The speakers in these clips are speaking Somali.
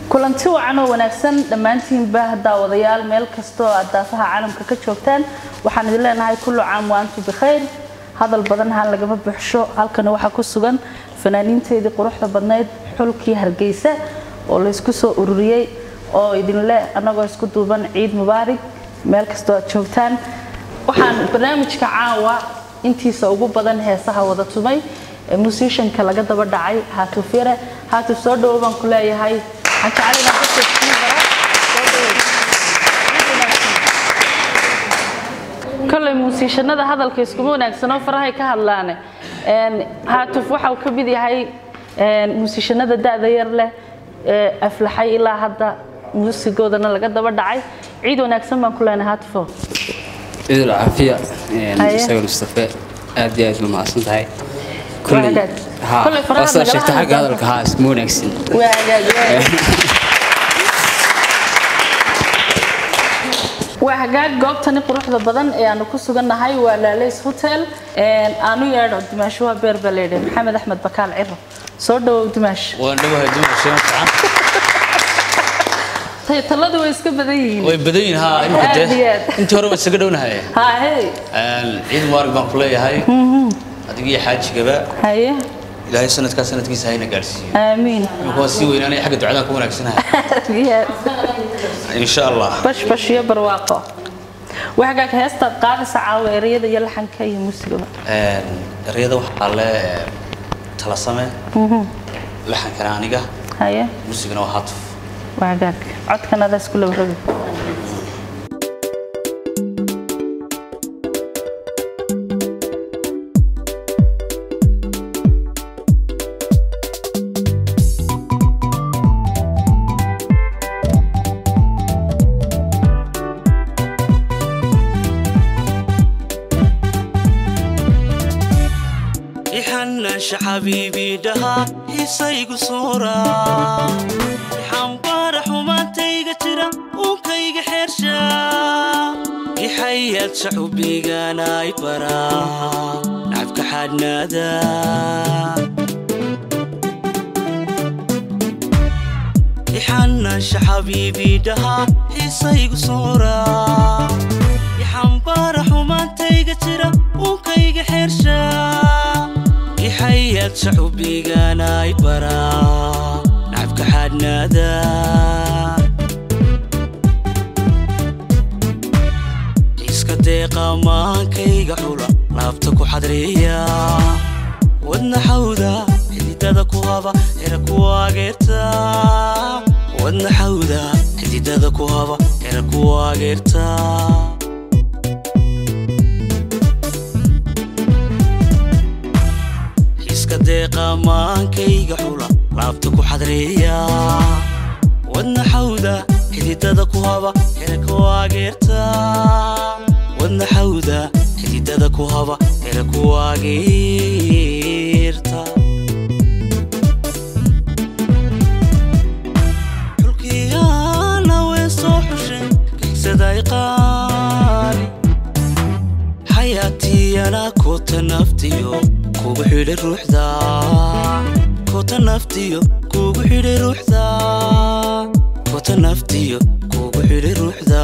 kulanti wacan oo wanaagsan dhammaantiinba daawadayaal meel kastoo aad daafaha caalamka ka joogtaan waxaan idin leenahay kullu caam waantu bikhayr hadal badan haan lagama buuxsho halkana waxaa ku sugan fanaaniinteedii quruxda badnayd xulkii hargeysa oo laysku soo ururiyey oo idinle annagoo isku duuban ciid mubaarig meel kastoo aad joogtaan waxaan barnaamijka caawa intiisa ugu badan heesaha wada tumay ee musishanka laga daba dhacay haatuf yare haatuf soo dhowo baan ku leeyahay waxaan jecel inaan dadka iskugu daro soo dhowow kolley muusiishanada hadalka iskuma wanaagsanoo farahay ka hadlaane haatuf waxa uu ka mid yahay muusiishanada da-da yar leh ee aflaxay ilaa hadda muusigoodana laga daba dhacay ciid wanaagsan baan ku leenahay haatufo ciid alcaafiya Haye. isaga mustafe aad iyo aad ba mahadsan tahay Waa hagaag. Kolley faraha wasaa nagala sheegta hadli xagga doonta. hadalka haa iskuma wanaagsan waa hagaag waa hagaag goobtani quruxda badan ee aanu ku sugannahay waa laalays hotel aanu yeedho dimaashuha beer baa leedhay maxamed axmed bakaal ciro soo dhawow dimaash waan dhawahay dumarka fiican Tay- taladu way iska badan yihiin way badan yihiin haa imika Aad iyo dee aad. intii hore waan isaga dhownahay haa hey ciid mubaarak baan ku leeyahay adiga iyo xaajigaba haye ilaahay sanadkaa sanadkiisa hayna gaadhsiiyo aamiin imika waan sii weynaanaya xagga ducadaan ku wanaagsanahay Aad iyo aad. insha allah bash bash iyo barwaaqo waa hagaag heestaad qaadaysa caawa ereyada iyo laxanka iyo muusigaba ereyada waxaa le talasame laxankana aniga haye muusigana waa hatuf waa hagaag codkan adaa isku laba rogi ixanaansha xabiibii dhahaa xiisaygu soora ixambaara xumaantayga jira uunkayga xeersha ixayaadsa xubbigaanaay baraa nacabka xaadhnaada ixanaansha xabiibii dhahaa xiisaygu soora ixambaara xumaantayga jira uunkayga xeersha ixayaadsa xubbigaanaay baraa nacabka xaadhnaada iska deeqa maankayga xula laabta ku xadriya wadna xawda xididada ku haba xera ku ageerta wadna xawda xididada ku haba xera ku ageerta iska deeqa maankayga xula laabta ku xadriya wadna xawda xididada ku haba xera ku ageerta wadna xawda xididada ku haba xera ku ageerta xulkiyaana way soo xushay kigsaday qaali xayaatiyana koota naftiyo kugu xidhay ruuxda koota naftiyo kugu xidhay ruuxda koota naftiyo kugu xidhay ruuxda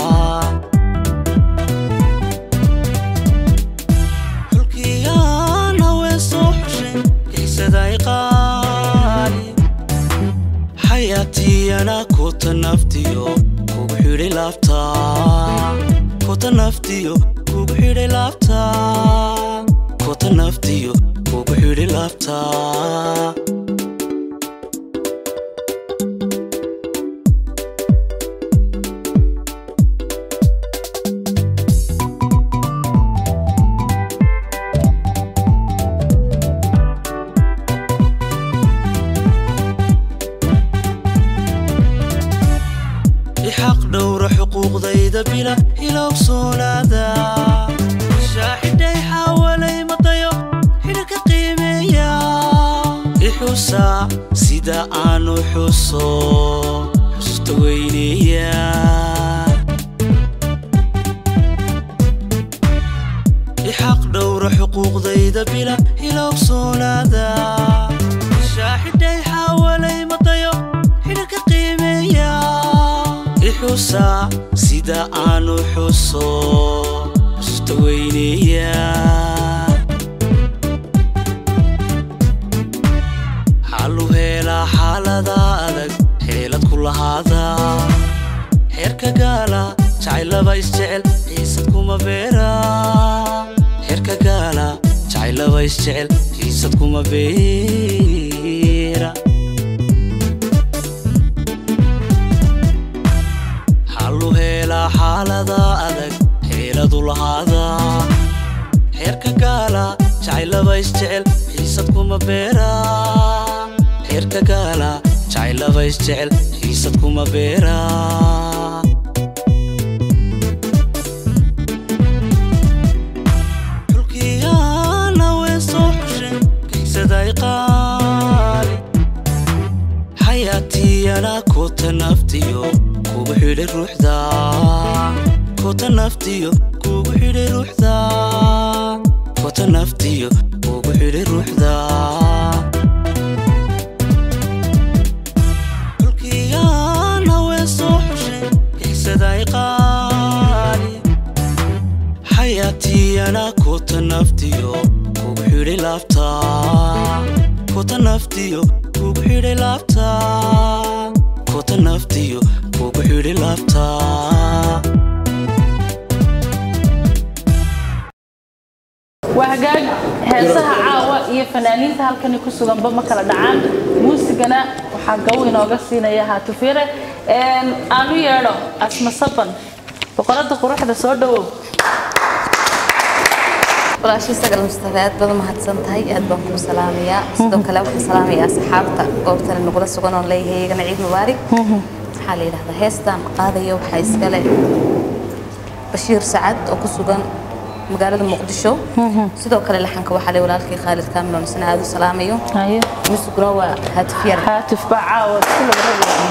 xulkiyaana way soo xushay kixsaday qaali xayaatiyana koota naftiyo kugu xidhay laabta koota naftiyo kugu xidhay laabta koota naftiyo kugu xidhay laabta ixaq dhowra xuquuqdayda bila ilowsoonaada shaaxidhay xaawalay maqayo xidhka qiimeeya ixusa sida aanu xuso xusta weyneeya ixaq dhowra xuquuqdayda bila ilowsoonaada shaaxidhay xaawalay maqayo xidhka qiimeeya xusaa sida aanu xuso xusta weyneeya xalu heelaa xaalada adag xeelad ku lahaada xeerka gaala jacaylaba isjecel xiisad kuma beera xeerka gaala jacaylaba isjecel xiisad kuma beera xalu heelaa xaalada adag xeeladu lahaada xeerka gaala jacaylaba isjecel xiisad kuma beera xeerka gaala jacaylaba isjecel xiisad kuma beera xulkiyaana ween soo xushen kaysaday qaali xayaatiyana koota naftiyo kugu xidhay ruuxda koota naftiyo kugu xidhay ruuxda koota naftiyo kugu xidhay ruuxda xulkiyaana ween soo xushen kaysaday qaali xayaatiyana koota naftiyo kugu xidhay laabta koota naftiyo kugu xidhay laabta koota naftiyo kugu xidhay laabta waa hagaag heesaha caawa iyo fanaaniinta halkani ku suganba ma kala dhacaan muusigana waxaa gaw inooga siinaya haatufire aanu yeedho asma saban boqorada quruxda soo dhawow walaashii sagal mustafa aad baad u mahadsan tahay aad baan kuu salaamayaa sidoo kale waxaan salaamayaa asxaabta goobtana nagula sugan oon leeyahay iyagana ciid mubaarig waxaa la yidhahdaa heestaan qaadaya waxaa iskale bashiir sacad oo ku sugan magaalada muqdisho sidoo kale laxanka waxaa le walaalkii khaalid kaamilon isna aad u salaamayo haye musiguna waa haatif yar haatif baa caawa isku labarabaya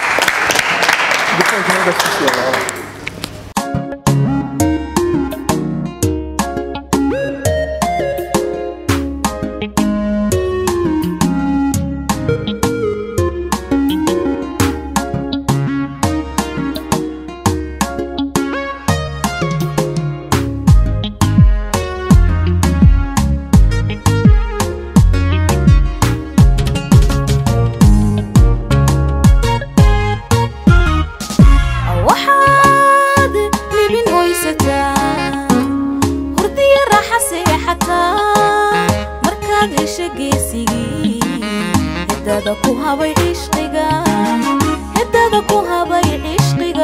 waxaad libin oysataa hurdiya raaxa seexataa markaad hesha geesigii hedada ku habay cishqiga hedada ku habay cishqiga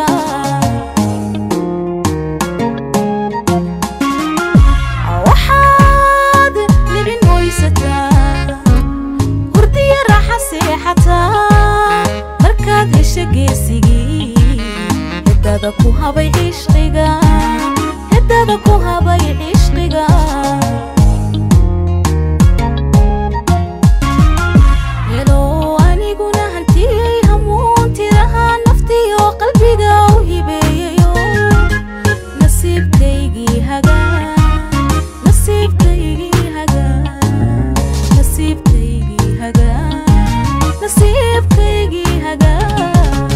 waxaad libin oysataa hurdiya raaxa seexataa markaad hesha geesigii hedada ku habay cishqiga hedada ku habay cishqiga helo aniguna hantiyey hamuuntiraha naftiyo qalbiga u hibeeyayo nasiibkaygii hagaa nasiibkaygii hagaa nasiibkaygii hagaa nasiibkaygii hagaa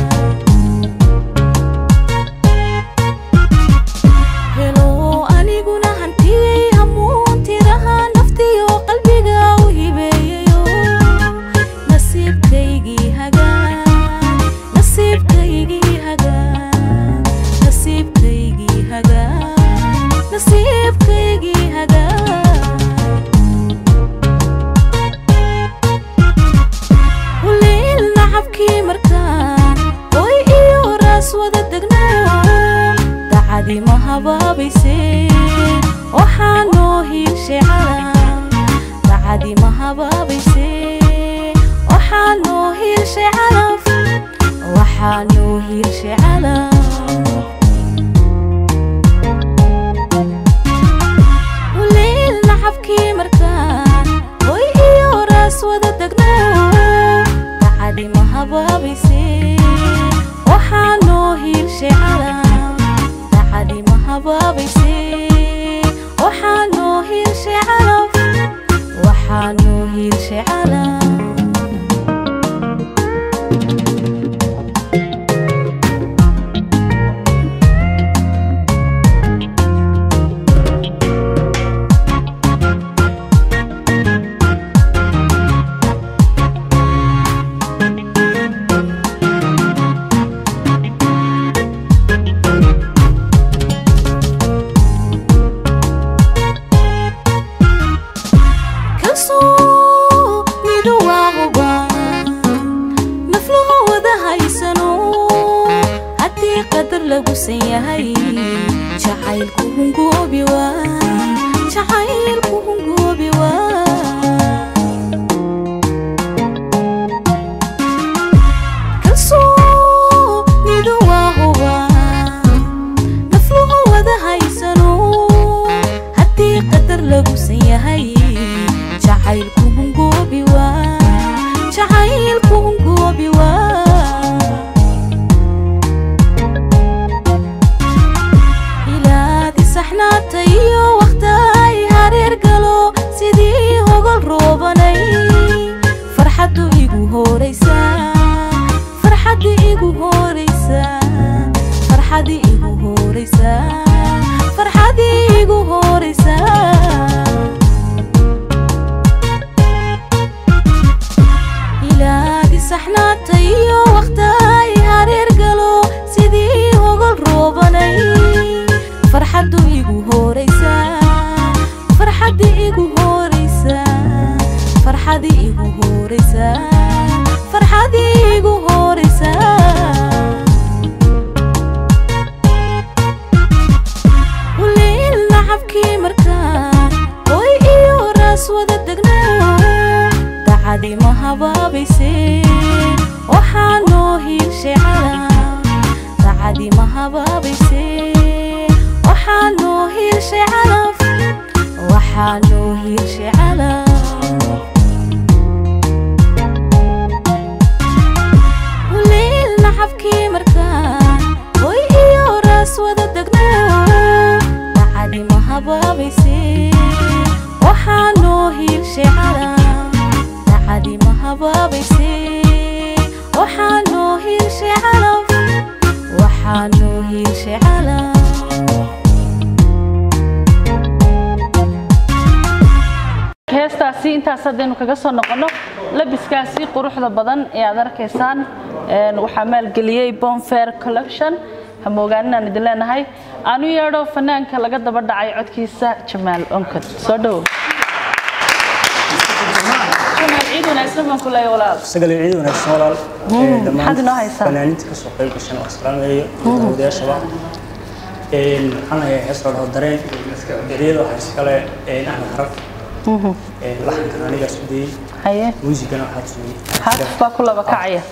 helo aniguna hantiyey hamuuntiraha naftiyo qalbiga u hibeeyayo nasiibkaygii hagaa nasiibkaygii hagaa nasiibkaygii hagaa nasiibkaygii hagaa huliil nacabkii markaan oy iyo raas wada degno dacadii ma habaabayse waxaa noo hiilshay calan dacadii ma habaabayse waxaa noo hiilshay calaf waxaa noo hiilshay calaf huliil nacabkii markaan oy iyo raas wada degno dacadii ma habaabayse waxaa noo hiilshay calan dacadii ma habaabayse waxaa noo hiilshay calaf waxaa noo hiilshay calaf qadar lagu san yahay jacaylku hungoobi waa jacaylku hungoobi waa kalsoonidu waa hubaa nafluhu wada haysano haddii qadar lagu san yahay jacaylku hungoobi waa jacaylku hungoobi waa ilaadi saxnaata iyo wakhtaay hareer galo sidii hogol roobanay farxaddu igu horaysaa farxaddi igu horaysaa farxaddi igu horaysaa farxaddi igu horaysaa ilaadi saxnaata iyo wakhtaay hareer galo sidii hogol roobanay farxaddu igu horaysaa farxaddi igu horaysaa farxaddi igu horaysaa farxaddi igu horaysaa waliil nacabkii markaan hoy iyo raas wada degno dacadi ma habaabayse waxaa noo hiirshay calam dacadi ma habaabayse waxaa noo hiirshay calaf waxaa noo hiirshay calaf waliil nacabkii markaan hoy iyo raas wada degno dacadi ma habaabayse waxaa noo hiirshay calam dacadi ma habaabayse waxaa noo hiirshay calaf waxaa noo hiirshay calaf heestaasi intaas haddaynu kaga soo noqonno labiskaasi quruxda badan ee aad arkaysaan een, waxaa maalgeliyey bonfair collection hamogaaninaan idin leenahay aanu yeedho fanaanka laga daba dhacay codkiisa jamaal onkod soo dhowo jamaal ciid wanaagsan baan ku leeyahay walaal isaga ciid wanaagsan walaal Ee, dhammaan maxaad inoo haysaa? fanaaniinta ka soo qayb gashan waa salaameeyo dawadayaashaba Een, waxaan hayaa hees la dhaho dareen eriyada waxaa iskale een, axmed harag Een, laxankan anigaa isku dayey haye muusigana waxaa tumiyey xaafis baa ku laba kacaya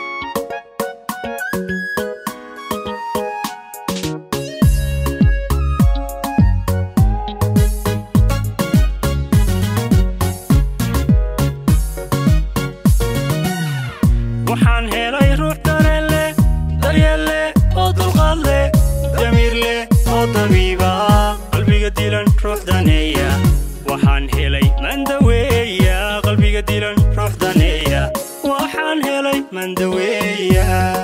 waxaan helay ruux dareen leh daryeel leh oo dulqaad leh damiir leh oo dabiiba qalbiga dilan ruux daneeya waxaan helay mandaweeya qalbiga dilan ruux daneeya waxaan helay mandaweeya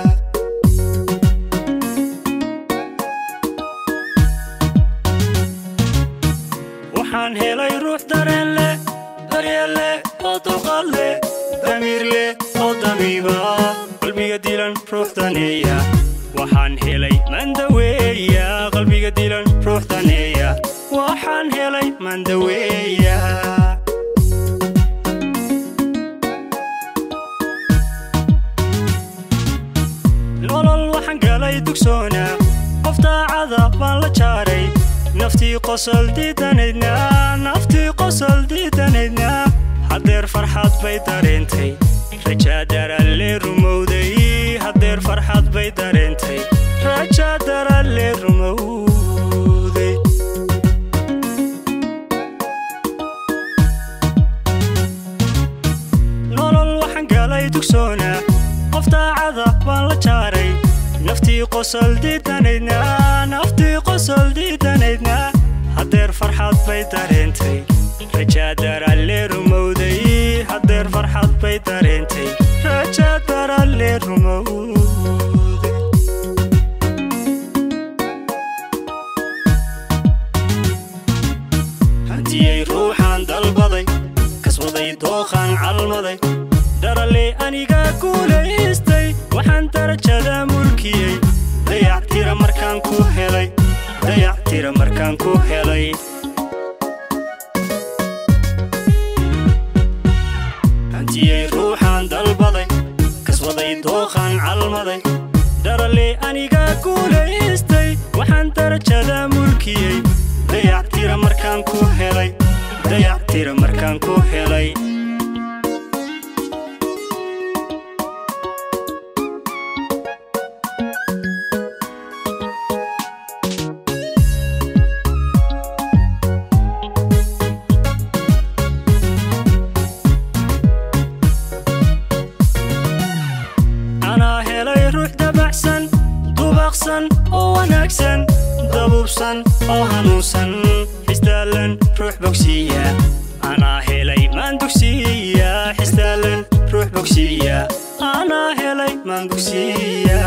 waxaan helay ruux dareen leh daryeel leh oo dulqaad leh damiir leh oo dabiiba qalbiga dilan ruux daneeya waxaan helay mandaweeya qalbiga dilan ruux daneeya waxaan helay mandaweeya nolol waxaan galay dugsoona qof daacada baan la jaaray naftii qosol diidanaydna naftii qosol diidanaydna haddeer farxad bay dareentay rajaa daralle rumowday haddeer farxad bay dareentay rajaa daralle rumowday nolol waxaan galay dugsoona qof daacada baan la jaaray naftii qosol diidanaydna naftii qosol diidanaydna haddeer farxad bay dareentay rajaa daralle rumowday haddeer farxad bay dareentay rajaa daralle rumowday hantiyey ruuxaan dalbaday kasbaday dooqaan calmaday daralle aniga guulaystay waxaan darajada mulkiyey dayactira markaan ku helay dayactira markaan ku helay hantiyey ruuxaan dalbaday kasbaday dooqaan calmaday dharale aniga guulaystay waxaan darajada mulkiyey dayactira markaan ku helay dayactira markaan ku helay anaa helay ruux dabacsan dubaqsan oo wanaagsan dabuubsan oo hanuunsan xistaalan ruux bogsiiya anaa helay maan dugsiiya xistaalan ruux bogsiiya anaa helay maan dugsiiya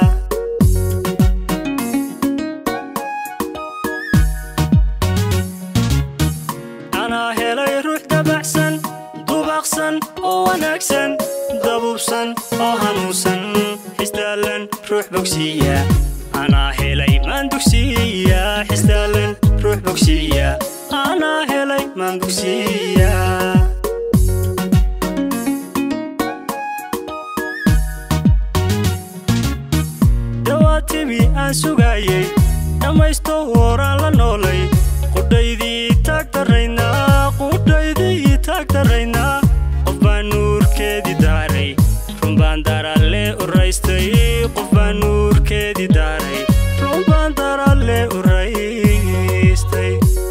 anaa helay ruux dabacsan dubaqsan oo wanaagsan dabuubsan oo hanuunsan xistaalan ruux bogsiiya anaa helay maan dugsiiya xistaalan ruux bogsiiya anaa helay maan dugsiiya dawaatimi aan sugaayey dhammaysto horaan la noolay qudhaydii taag daraynaa qudhaydii taag daraynaa qof baan nuurkeedii daaray run baan daralle u raystay qof baan nuurkeedii daaray run baan daralle u raystay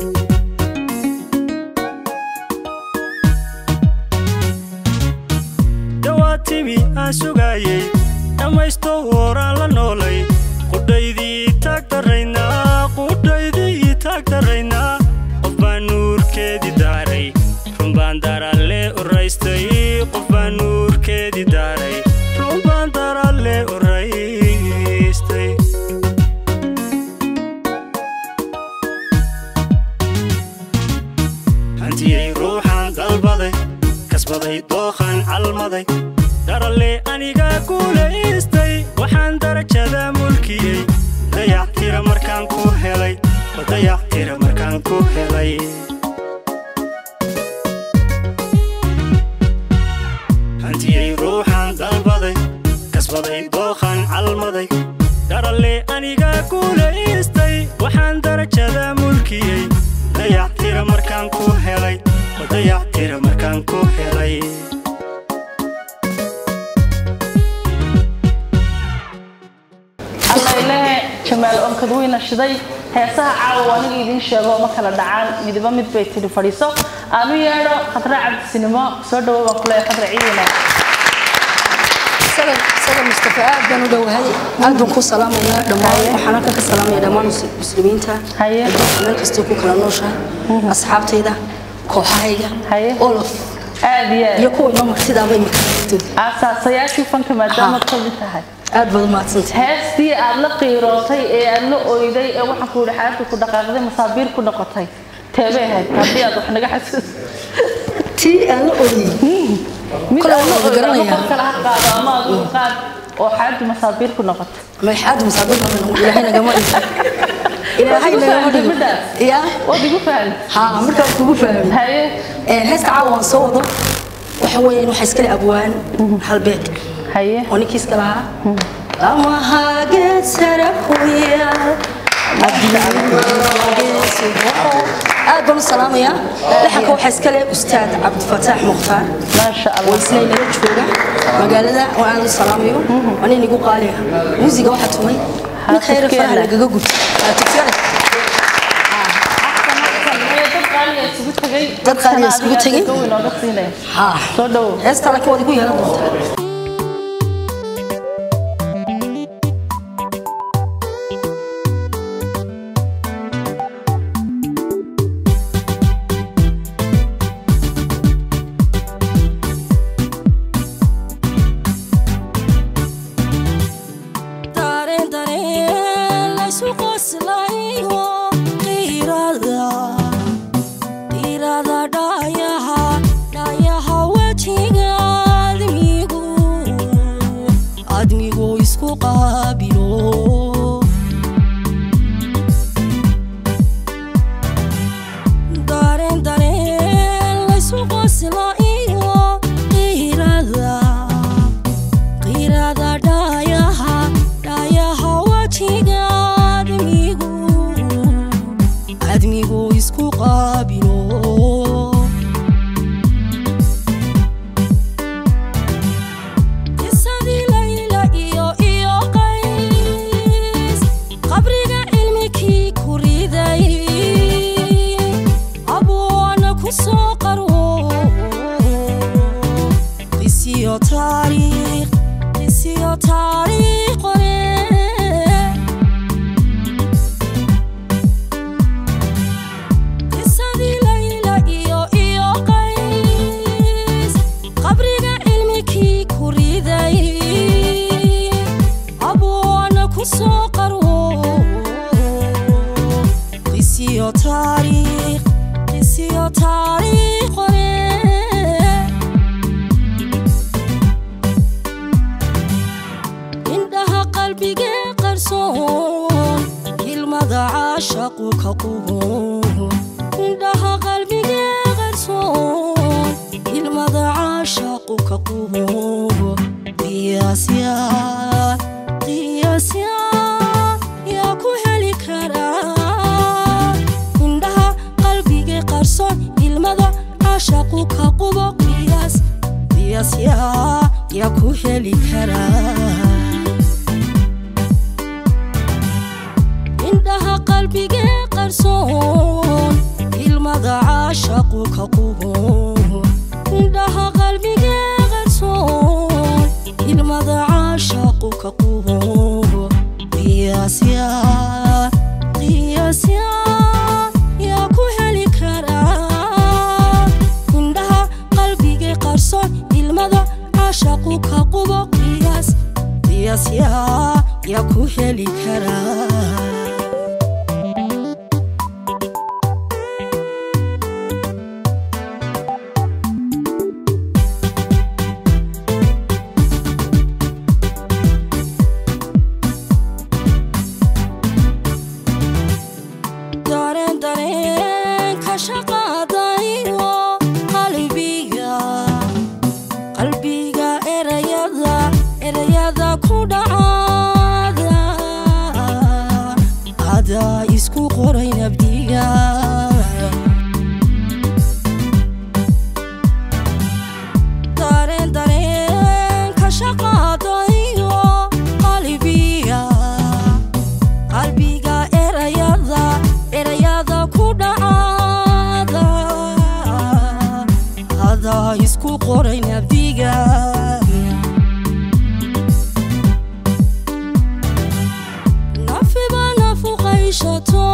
dawaatimi aan sugaayey dhammaysto horaan la noolay qudhaydii taag daraynaa qudhaydii taag daraynaa qof baan nuurkeedii daaray run baan daralle u raystay qof baan nuurkeedii daaray run baan daralle u raystay hantiyey ruuxaan dalbaday kasbaday dookhan calmaday daralle aniga guulaystay waxaan darajada mulkiyey dayactira markaan ku helay oo dayactira markaan ku helay hantiyey ruuxaan dalbaday kasbaday dookhan calmaday daralle aniga guulaystay waxaan darajada mulkiyey dayactira markaan ku helay oo dayactira markaan ku helay alla ilaahe jamaal onkad weyna shiday heesaha caawa aniga idiin sheego ma kala dhacaan midiba mid bay tidhi fadhiiso aanu yeedho khadra cabdisinimo soo dhawo baan kuleeyahay khadra ciidina isaga mustafa aad baan u dhowahay aad baan ku salaamaynaa dhammaan waxaan halkan ka salaamaya dhammaan mus- muslimiinta Haye. adduunka meel kastoo ku kala nooshahay asxaabtayda kooxahayga Haye. olof aad iyo iyo aad kuwa inoo martidaaba imika jirto aasaasayaashii fanka maadaama Ha. ka mid tahay aad baad umahadsantahay heestii aad la qiirootay ee aad la oyday ee waxaan ku yidhi xaabta ku dhaqaaqday masaabiir ku noqotay teebay ahayd haddii aad wax naga xasuus tii aan la oyey mid Kole aad la waan oyday ama garanayaa. qof kale ha qaado ama adigu qaad oo xaabta masaabiir ku noqotay maxaad masaabiir ilaahay nagama dhigto ilaahay nagama dhigo ya waad igu fahmi ha markaan kugu fahmay haye Ee, heesta caawa waan soo wado waxa weeyaan waxa iskale abwaan halbeeg haye oo ninkii iska lahaa lamahageed sare ku yaal aad baan u salaamayaa laxanka waxaa iska leh ustaad cabdifataax mukhtaar maasha oo allah isna inaga jooga magaalada oo aan u salaamayo waa nin igu qaaliya muusiga waxaa tumay mid khayra Xaafidkeena. faraha lagaga guto Xaafidkeena. dad qaaliya isugu tegay Dad qaaliya isugu tegay. dadkana adiga inooga siinaya haa soo dhawow heesta laakiin waad igu yeelan doontaa dareen dareen laysu qoslayo qiirada qiirada dhayaha dhayaha wejiga admigu admigu isku qaabilo dareen dareen laysu qoslayo qiirada qiirada dhayaha caashaqu ka qubo indhaha qalbigee qarsoon ilmada caashaqu ka qubo qiyaasya qiyaasya yaa ku heli karaa indhaha qalbigee qarsoon ilmada caashaqu ka qubo qiyaas qiyaasya yaa ku heli karaa indhaha qalbigee qarsoon ilmada caashaqu ka qubo indhaha qalbigee qarsoon ilmada caashaqu ka qubo qiyaasya qiyaasya yaa ku heli karaa indhaha qalbigee qarsoon ilmada caashaqu ka qubo qiyaas qiyaasya yaa ku heli karaa dareen dareen ka shaqaadayo qalbiga qalbiga erayada erayada ku dhacada adaa isku qoray nabdiga dareen dareen ka shaqaadayo qalbiga qalbiga erayada erayada ku dhacada adaa isku qoray nabdiga nafiba nafuqayshato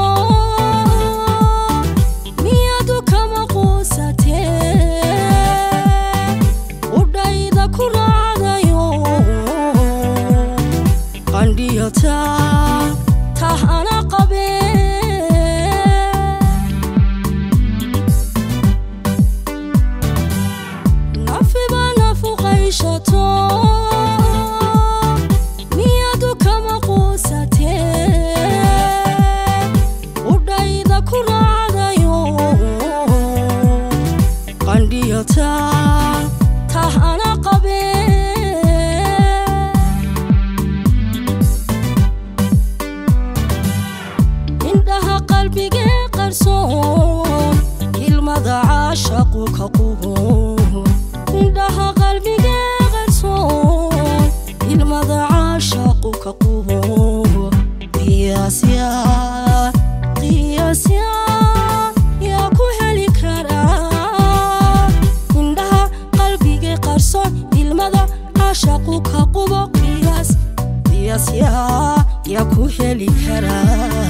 miyadu kama quusatee udhayda ku raacdayo qandhiyata tahana qabee nafiba nafuqayshato miyadu kama quusatee udhayda ku raacdayo qandhiyata tahana qabee indhaha qalbigee qarsoon ilmada caashaqu ka qubo indhaha qalbigee qarsoon ilmada caashaqu ka qubo qiyaasya qiyaasya yaa ku heli karaa indhaha qalbigee qarsoon ilmada caashaqu ka qubo qiyaas qiyaasya yaa ku heli karaa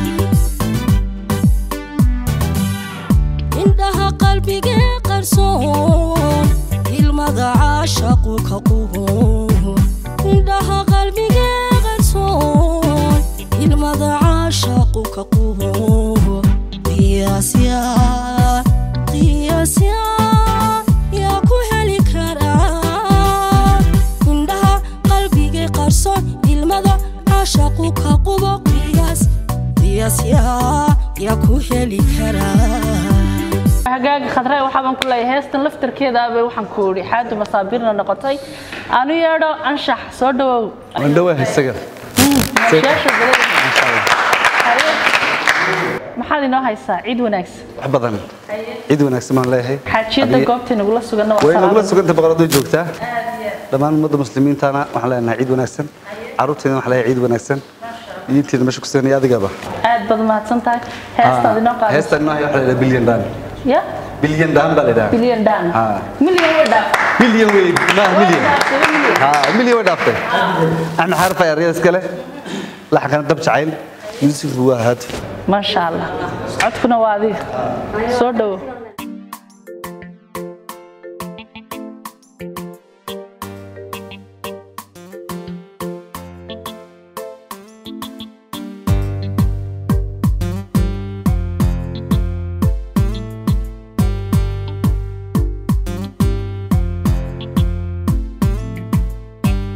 indhaha qalbigee qarsoon ilmada caashaqu ka qubo indhaha qalbigee qarsoon ilmada caashaqu ka qubo qiyaasya qiyaasya yaa ku heli karaa indhaha qalbigee qarsoon ilmada caashaqu ka qubo qiyaas qiyaasya yaa ku heli karaa hagaaga khadre waxaabaan ku leeyahay heestan laftarkeedaabay waxaan ku idhi xaadu masaabiirna noqotay aanu yeedho anshax soo dhawow wandhawa isaga Sheesha badan. Haye. maxaad inoo haysaa ciid wanaagsan wax badan ciid wanaagsan baan leeyahay xaajiyada Haddii- goobta nagula suganna waa way nagula salaamada. suganta boqoradoo joogtaa dhammaan ummadda muslimiintana waxaan leenahay ciid wanaagsan carruurteena waxaan leeyahay ciid wanaagsan diinteena meesha ku sugan iyo adigaba aad baad mahadsan tahay heestaad inoo qaadaysa heestan inoo waxaa la yidhaha bilyan dhaan ya bilyan dhaan baa la yidhaha bilyan dhan Ah. milyan way dhaaf milyan wey maaha milyan dhaaftay, milyan. ها ملي وين دافتي احنا حرفه يا ريال اسكله لحن كان دب جعيل يوسف هو هاتف maasha allah codkuna waa adiga soo dhowo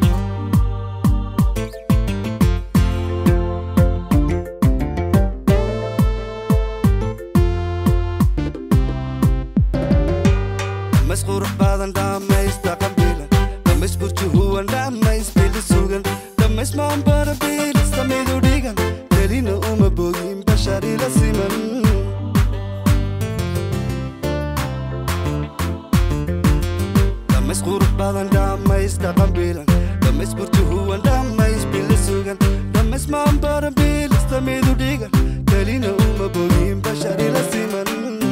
Thank dhammaysmaan barabiilista midu dhigan kelina uma bogin bashar ila siman dhammays qurux badan dhammays dhaqan bilan dhammays burti huwan dhammays bila sugan dhammays maan barabiilista midu dhigan kelina uma bogin bashar ila siman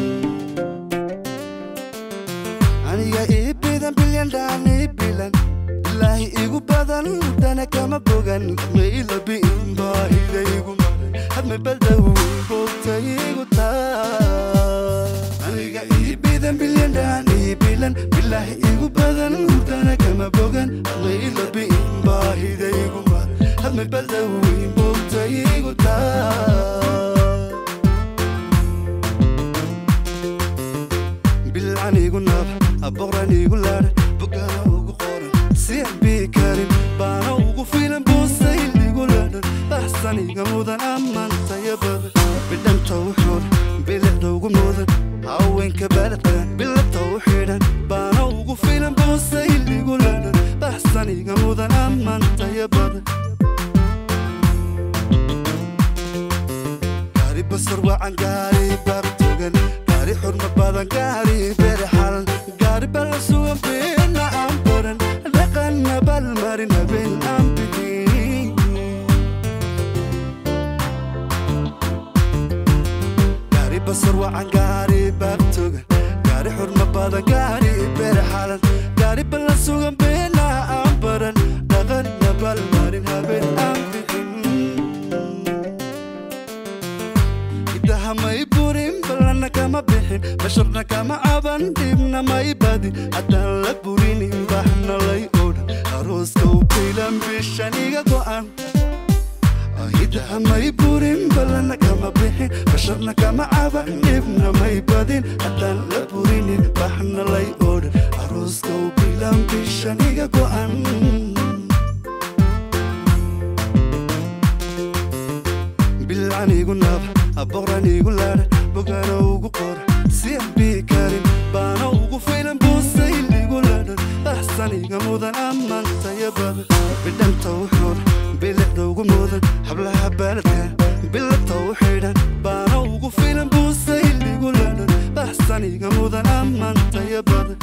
aniga ii bidan bilyan dhaan ii bilan ilaahi igu badan dana kama bogan ma ila bi'in baahida igu maran hadma baldawoyn bogta igu taa aniga ii bidan bilyan dhaan ii bilan ilaahi igu badan dana kama bogan ma ila bi'in baahida igu maran hadma baldawoyn bogta igu taa bilcan igu naab aboqran igu laadhan bogana ugu qoran si aan bii karin baana ugu filan buusayl igu laadhan baxsan iga mudan ammaantaya badan bidhanta u xuran bilicda ugu mudan haweenka baladkan bilabta u xidhan baana ugu filan buusayl igu laadhan baxsan iga mudan ammaantaya badan gaari basar wacan gaari baabtogan gaari xurma badan gaari bere xalan gaari bala sugan beena aan baran dhaqanna balmarin habeen aan bixin gaari basar wacan gaari baabtogan gaari xurma badan gaari bere xalan gaari bala sugan beena aan baran dhaqanna balmarin habeen aan bixin idaha may burin ballanna kama bixin basharna kama caban dhibna may badin haddaan la burinin baxna lay odhan arooska u bilan bishan iga go'an idaha may burin ballanna kama bixin basharna kama caban dhibna may badin haddaan la burinin baxna lay odhan arooska u bilan bishan iga go'an bilcan igu naab aboqran igu laadhan bogana ugu qora si aan bii karin baana ugu filan buusayl igu laadhan baxsan iga mudan ammaantaya badan bidhanta u xuran bilicda ugu mudan hablaha baaladkan bilabta u xidhan baana ugu filan buusayl igu laadhan baxsan iga mudan ammaantaya badan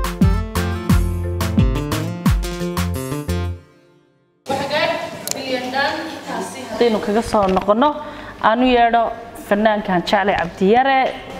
hadaynu kaga soo noqono aanu yeedho fanaankan jeclay cabdiyare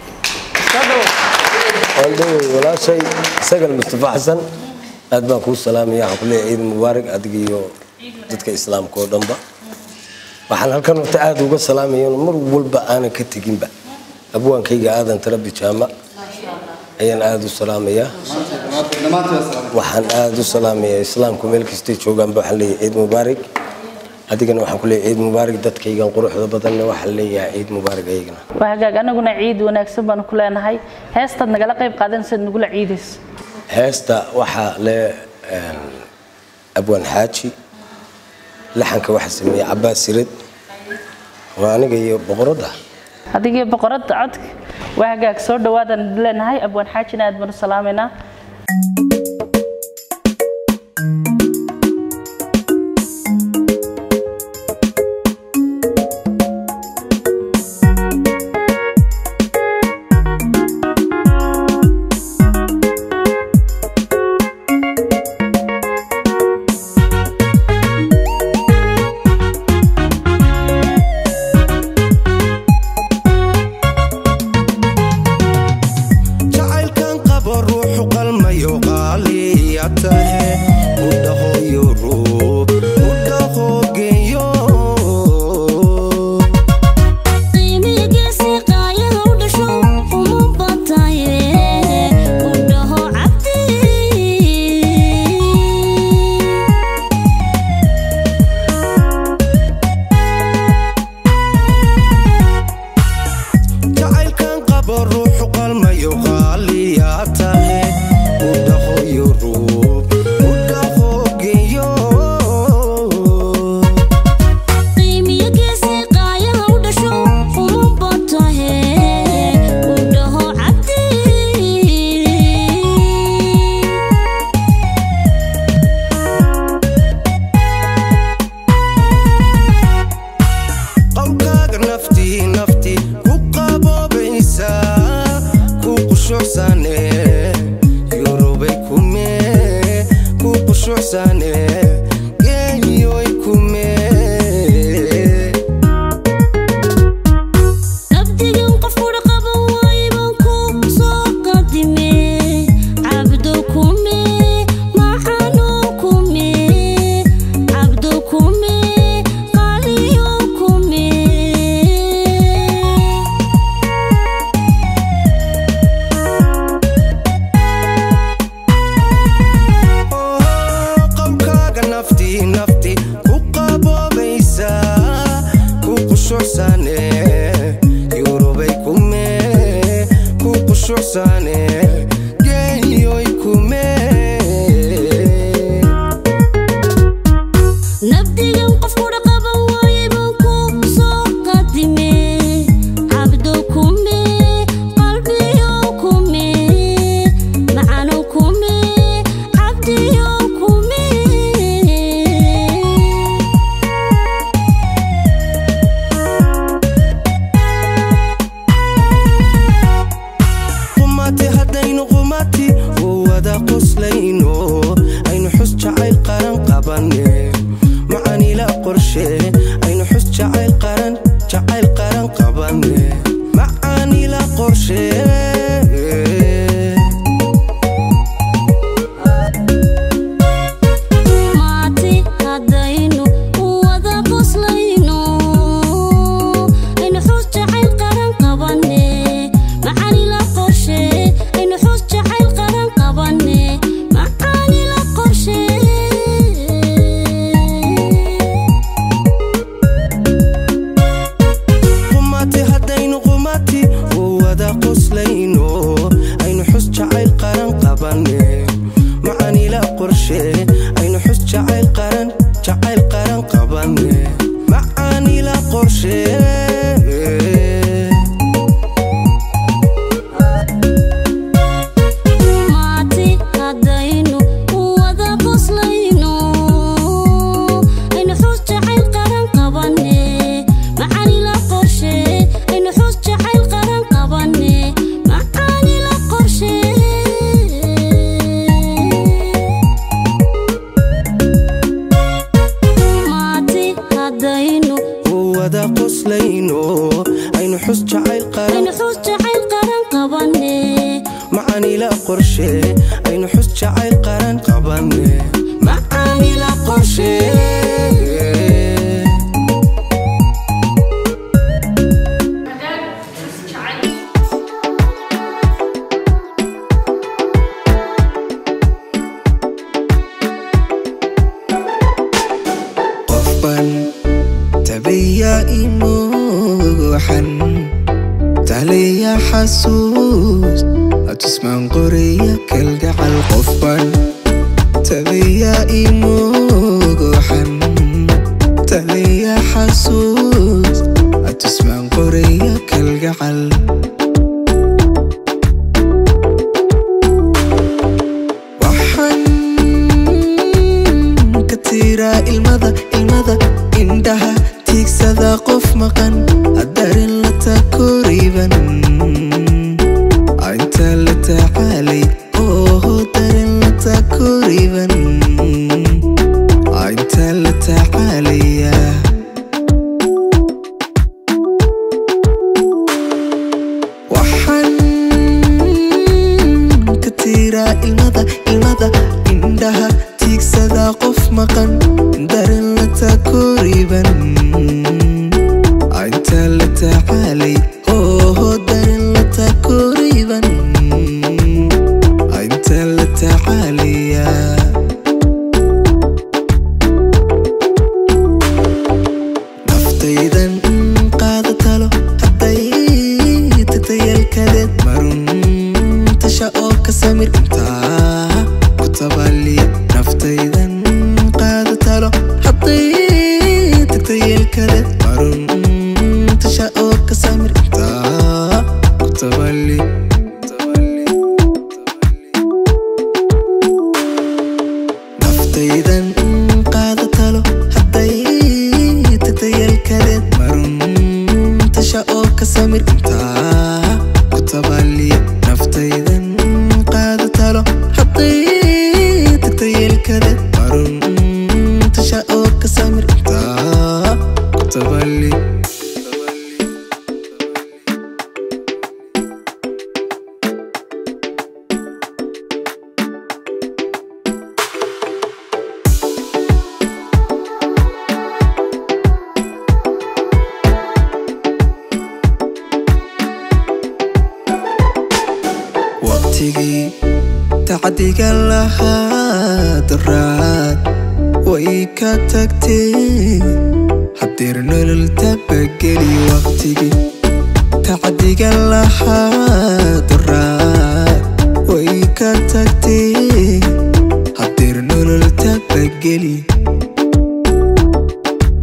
waldhowey walaashay sagal mustafa xasan aad baan kuu salaamaya waxaan ku leeyahay ciid mubaarak adiga iyo dadka islaamka oo dhanba waxaan halkan horta aada uga salaamaya in mar walba aanan ka teginba abwaankayga aadan tarabi jaama ayaan aada u salaamayaa waxaan aada u salaamayaa islaamku meel kastay joogaanba waxaan leeyahay ciid mubaarak adigana waxaan ku leeyahay ciid mubaarak dadkaygan quruxda badanna waxaan leeyahay ciid mubaarak ayagana waa hagaag anaguna ciid wanaagsan baanu ku leenahay heestaad nagala qayb qaadanaysaad nagula ciidayso heesta waxaa le abwaan xaaji laxanka waxaa sameeyey cabaas sired waa aniga iyo boqoradda adigii boqoradda codka waa hagaag soo dhawaadaan leenahay abwaan xaajina aad baanu salaamaynaa jacaylkan qabo ruuxu qalmayo qaar qumati haddaynu qumati u wada qoslayno aynu xus jacayl qaran qabanne macanila qorshe aynu xus jacayl qaran jacayl qaran qabanne macanila qorshe maati haddaynu wada qoslayno aynu xus jacayl qaran qabanne macaanila qorshe aynu xus jacayl qaran qabanne macaanila qorshe qumati haddaynu qumati u wada qoslayno aynu xus jacayl qaran qabanne macanila qorshe aynu xus jacayl qaran jacayl qaran qabanne macanila qorshe maati haddaynu wada qoslayno aynu xus jacayl qaran qabanne macaanila qorshe aynu xus jacayl qaran qabanne macaanila qorshe maati haddaynu u wada qoslayno aynu xus jacayl qaran aynu xus jacayl qaran qabanne macanila qorshe aynu xus jacayl qaran qabanne macanila qorshe qofban tabiya imuuxan taliya xasuus hatusmaan qoraya kalgacal qofban tabiya imuuxan taliya xasuus hatusmaan qoraya kalgacal waxaan ka tiraa ilmada ilmada indhaha tiigsada qof maqan hadarin la takoriban inta la tacaalay oo darin la takoriban inta la tacaalaya waxaan ka tiraa ilmada ilmada indhaha tiigsada qof maqan darin la takoriban inta la tacaalay oo darin la takoriban inta la tacaalaya naftaydan qaada talo hadday tagtayalkadeed marun tasha oo ka samir intaa ku tabaliya naftaydan qaada talo hadday tagtayalkadeed marun tasha oo ka samir intaa ku tabaliya naftaydan qaada talo hadday tagtayalkadeed marun tasha oo ka samir intaa ku tabaliya naftaydan qaada talo hadday tagtayalkadeed marun tasha oo ka samir intaa ku tabaliya waqtigii tacdiga lahaa daraad way ka tagtee hadeer nolol tabageli waqtigii tacdiga lahaa daraad way ka tagtee hadeer nolol tabageli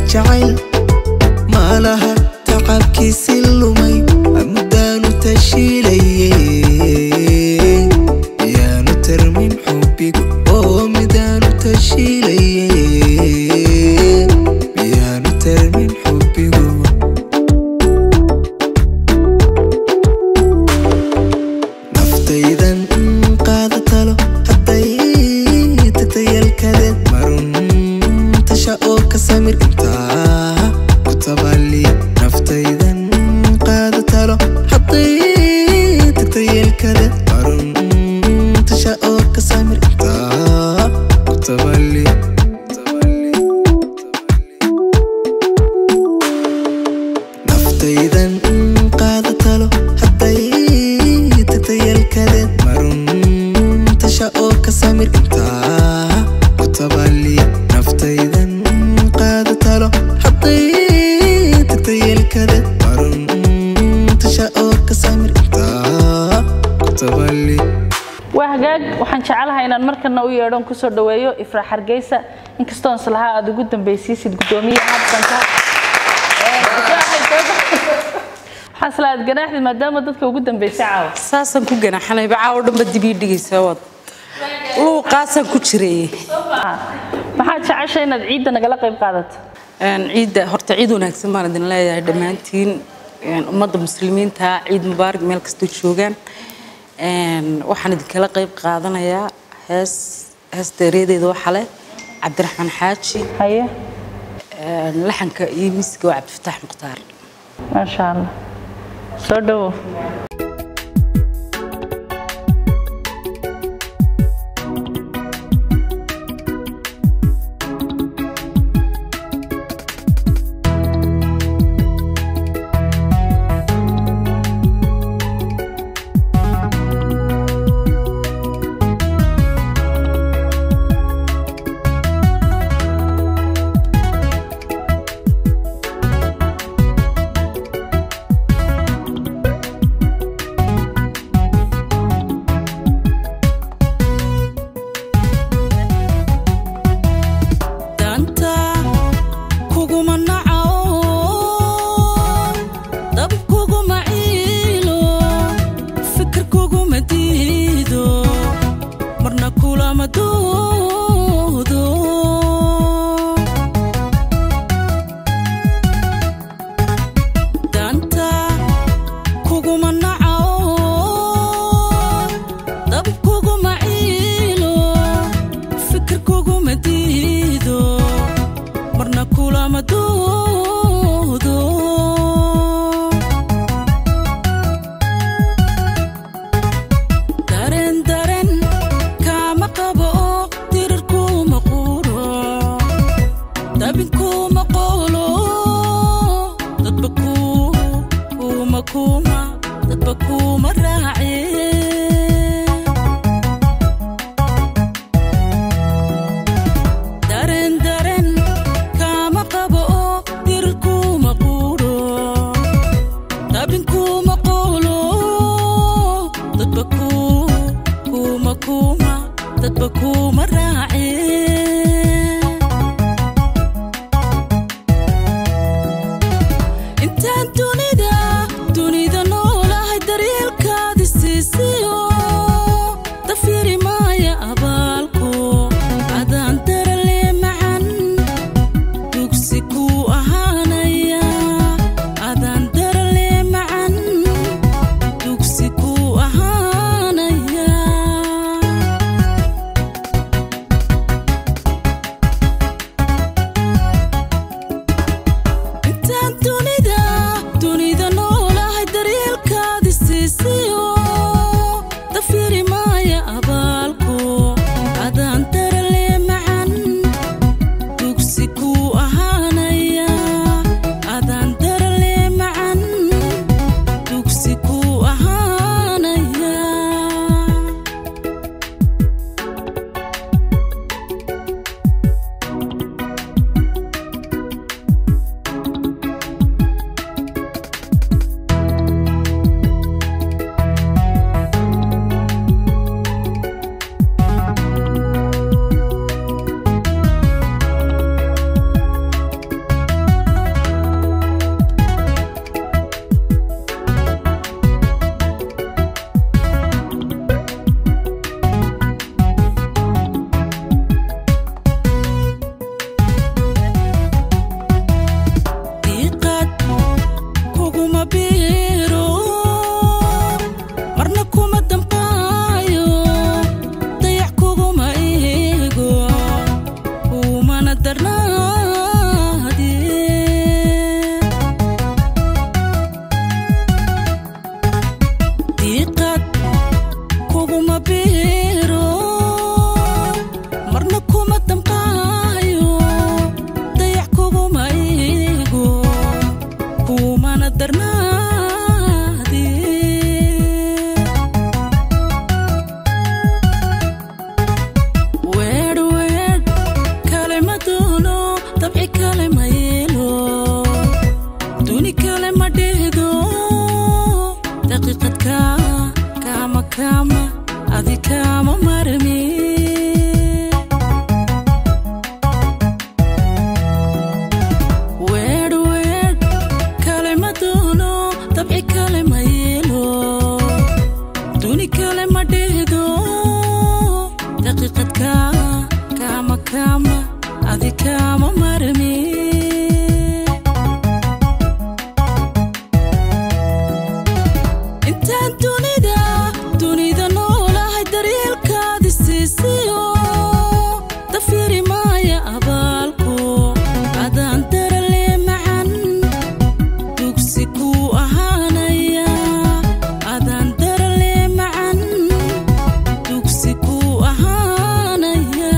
jacayl maalaha tacabkiisi lumay muddaanu tashiilaye miyaanu tarmin xubbigu oo midaanu tashiilaye miyaanu tarmin xubbigu naftaydan qaada talo hadday tagtayalkadeed marun tasha oo ka samir intaa ku tabali naftaydan qaada talo hadday tagtayalkadeed marun tasha oo ka samir intaa ku tabali naftaydan qaada talo hadday tagtayalkadeed marun tasha oo ka samir intaa ku tabali naftaydan qaada talo hadday tagtayalkadeed marun tasha oo ka samir intaa ku tabali waa hagaag waxaan jecelahay inaan markana u yeedhon kusoo dhaweeyo ifraax hargeysa inkastoon islahaa aad ugu dambeysiisid gudoomiyaha habsanka waxaan isla aad ganaaxdid maadaama dadka ugu dambeysay caawa saasaan ku ganaxanayba caawo dhanba dib ii dhigaysa wad luuqaasaan ku jiray maxaad jeceshay inaad ciidda nagala qayb qaadato ciidda horta ciid wanaagsan baan idin leeyahay dhammaantiin ummadda muslimiinta ciid mubaarak meel kastoo joogaan waxaan idinkala qayb qaadanayaa hees hees deereedeeda waxa leh cabdiraxmaan xaaji haye laxanka iyo miisiga waa cabdifataax mukhtaar maasha allah soo dhawow danta kuguma nacao dab kuguma ciilo fikir kuguma diido marna kulama doodo danta kuguma nacao dab kuguma ciilo fikir kuguma diido marna kulama doodo dareen dareen kaama qabo oo dirir kuma quuro dabin kuma qoolo dadba ku kuma kuma dadba kuma raace dareen dareen kaama qabo oo dirir kuma quuro dabin kuma qoolo dadba ku kuma kuma dadba kuma raace intaan dunida dunida darnaadee diiqad kuguma biiro marna kuma damqaayo dayax kuguma iigo kumana darnaadee weedh weedh kale ma doono dabci kale ma yeelo duni kale ma dhehdo daqiiqadka kaama kaama adi kaama marmi weedh weedh kale ma doono dabci kale ma yeelo duni kale ma dhehdo daqiiqadka kaama kaama adi kaama marmi intaan dunida dunida noolahay daryeelkaadi siisiyo dafiri maaya abaalku adaan darale macan dugsi kuu ahaanaya adaan darale macan dugsi kuu ahaanaya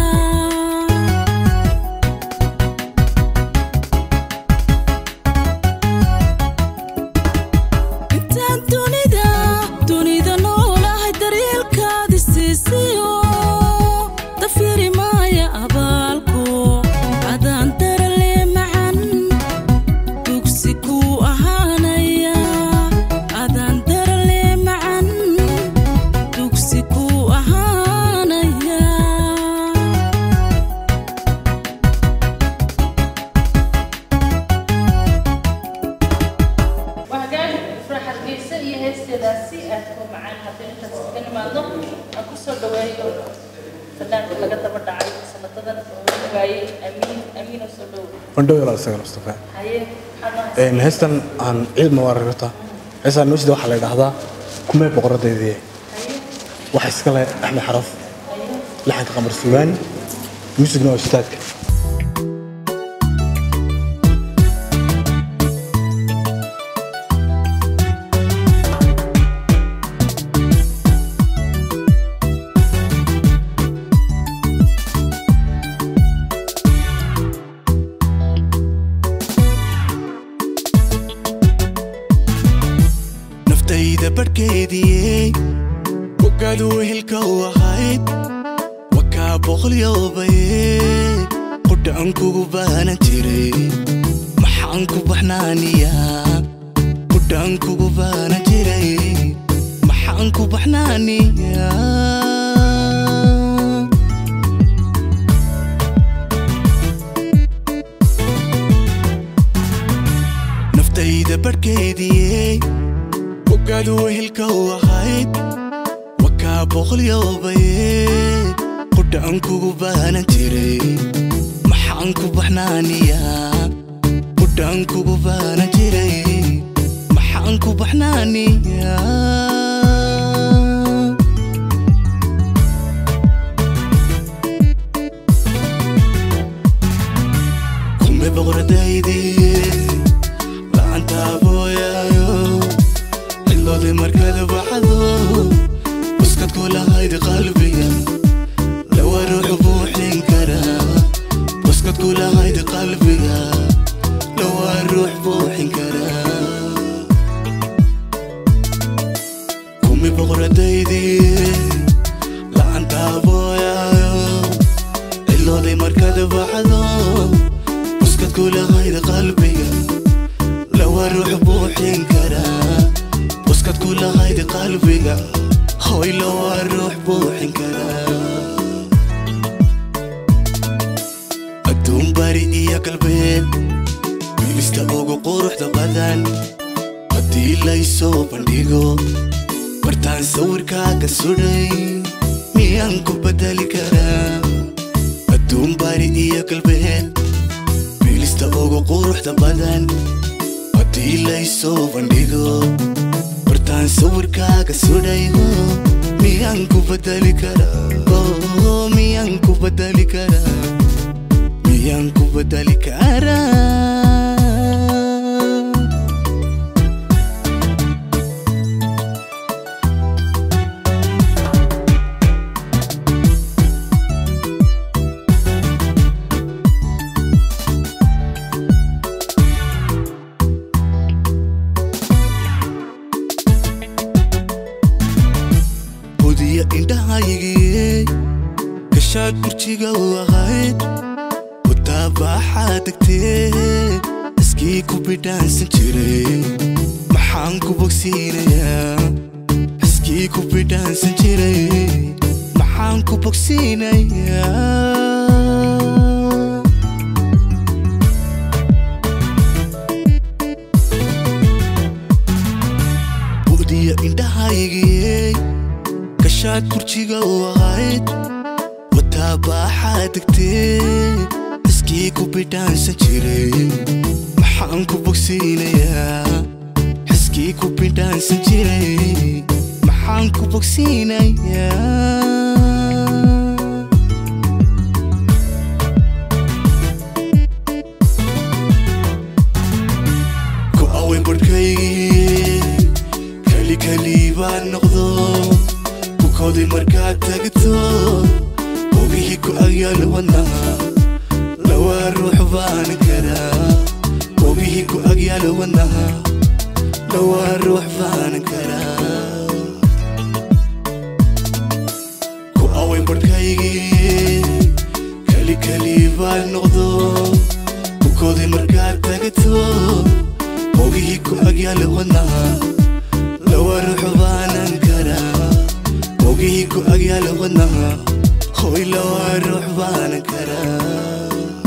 intaan dunida dunida noolahay daryeelkaadi siisiyo dafiri maaya abaalku adaan darale macan dugsi kuu ahaanaya adaan darale macan dugsi kuu ahaanaya وهجان فرح الجيسة هي هستي داسي أتكون معانا حتى أنت تسكن ما ضم أكو صار دوائي فنان لقد تبرد عاي سنة تدن وعي أمين أمين وصلوا bandhow yalaal isaga mustafa هاي Een, heestan aan cilmi waararta heestan nuusida waxaa la yidhaahdaa kumee boqoradeedii waxa iska leh axmed xaraf laxanka qamar sugaani muusigna waa ustaadka naftayda barhkeediyey wagaadu wehelka u ahayd wakaa boqolyoobaye qudhaan kugu baanan jiray maxaan ku baxnaaniyaa qudhaan kugu baanan jiray maxaan ku baxnaaniyaa naftayda barhkeediyey wagaadu wehelka u ahayd wakaa boqolyoobaye qudhaan kugu baanan jiray maxaan ku baxnaaniyaa qudhaan kugu baanan jiray maxaan ku baxnaaniyaa kume boqoradaydii lacantaabooyaayo cidloodii markada baxdo buskad ku lahayd qalbiga lawa ruuxu buuxin karaa buskad ku lahayd qalbiga lawa ruux buuxin karaa kumi boqoradaydii lacantaabooyaayo cidlooday markada baxdo buskad ku lahayd qalbiga lawa ruux buuxin karaa buskad ku lahayd qalbiga hoy lawa ruux buuxin karaa adduun bari iyo galbeed wiilista ugu quruxda badan haddii laysoo bandhigo bartaan sawirkaaga sudhay miyaan ku bedeli karaa adduun bari iyo galbeed wiilista ugu quruxda badan haddii laysoo bandhigo bartaan sawirkaaga sudhaygo miyaan ku bedeli karaa Oh, miyaan ku bedeli karaa miyaan ku bedeli karaa budiya indhahaygii gashaad burjiga u ahayd wadaabaxaa degtee iskii ku bidhaansan jiray maxaan ku bogsiinayaa iskii ku bidhaansan jiray maxaan ku bogsiinayaa budiya indhahaygii gashaad burjiga u ahayd wadaabaxaa degtee iskii ku bidhaansan jiray maxaan ku bogsiinayaa iskii ku bidhaansan jiray maxaan ku bogsiinayaa ku awen barhkaygii keli keli baan noqdo bukoodii markaad tagto ogihii ku agyaalo wadnaha lawaa ruux baan karaa ogihii ku agyaalo wadnaha lawaa ruux baan karaa ku awen barhkaygii keli keli baan noqdo bukoodii markaad tagto ogihii ku agyaalo wadnaha lawaa ruux baanan karaa ogihii ku agyaalo wadnaha hoy lawaa ruux baanan karaa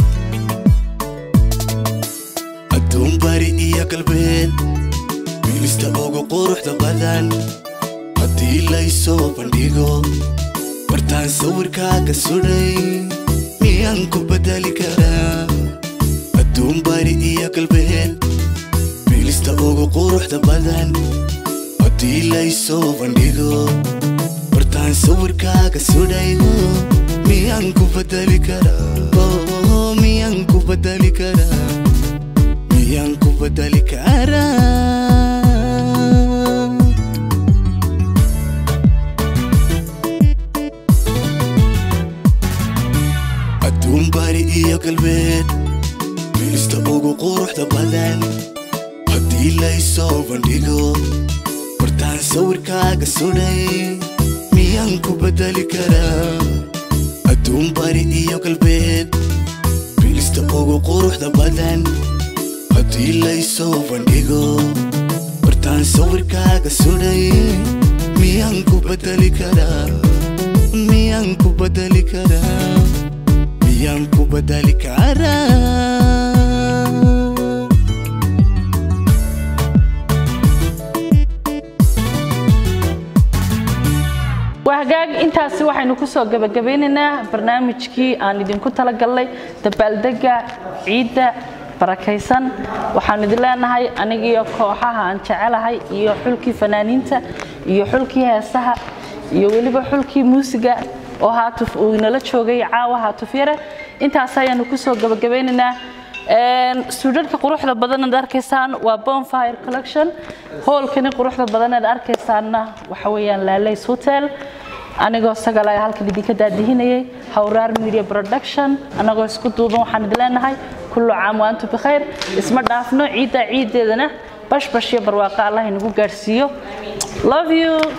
adduun bari iyo galbeed wiilista ugu quruxda badan haddii laysoo bandhigo bartaan sawirkaaga sudhay miyaan ku bedeli karaa adduun bari iyo galbeed wiilista ugu quruxda badan haddii laysoo bandhigo bartaan sawirkaaga sudhayo miyaan ku bedeli karaa Oh, miyaan ku bedeli karaa miyaan ku bedeli karaa adduun bari iyo galbeed wiilista ugu quruxda badan haddii laysoo bandhigo bartaan sawirkaaga sudhay miyaan ku bedeli karaa adduun bari iyo galbeed wiilista ugu quruxda badan haddii laysoo bandhigo bartaan sawirkaaga sudhay miyaan ku bedeli karaa miyaan ku bedeli karaa miyaan ku bedeli karaa wahagaag intaasi waxaynu kusoo gabagabeynaynaa barnaamijkii aan idinku talagalnay dabaaldega ciidda barakaysan waxaan idin leenahay anigiyo kooxaha aan jecelahay iyo xulkii fanaaniinta iyo xulkii heesaha iyo weliba xulkii muusiga oo haatuf uu inala joogay caawa haatuf yare intaas ayaanu kusoo gabagabeynaynaa suudhadhka quruxda badan aad arkaysaan waa bonfire collection hoolkani quruxda badan aad arkaysaanna waxa weeyaan laalays hotel anigoo sagala halkan idinka daadihinayay hawraar media production anagoo isku duuban waxaan idin leenahay kullu caam wa antum bikhayr isma dhaafno ciidda ciiddeedana bashbash iyo barwaaqo allah inagu gaadhsiiyo love you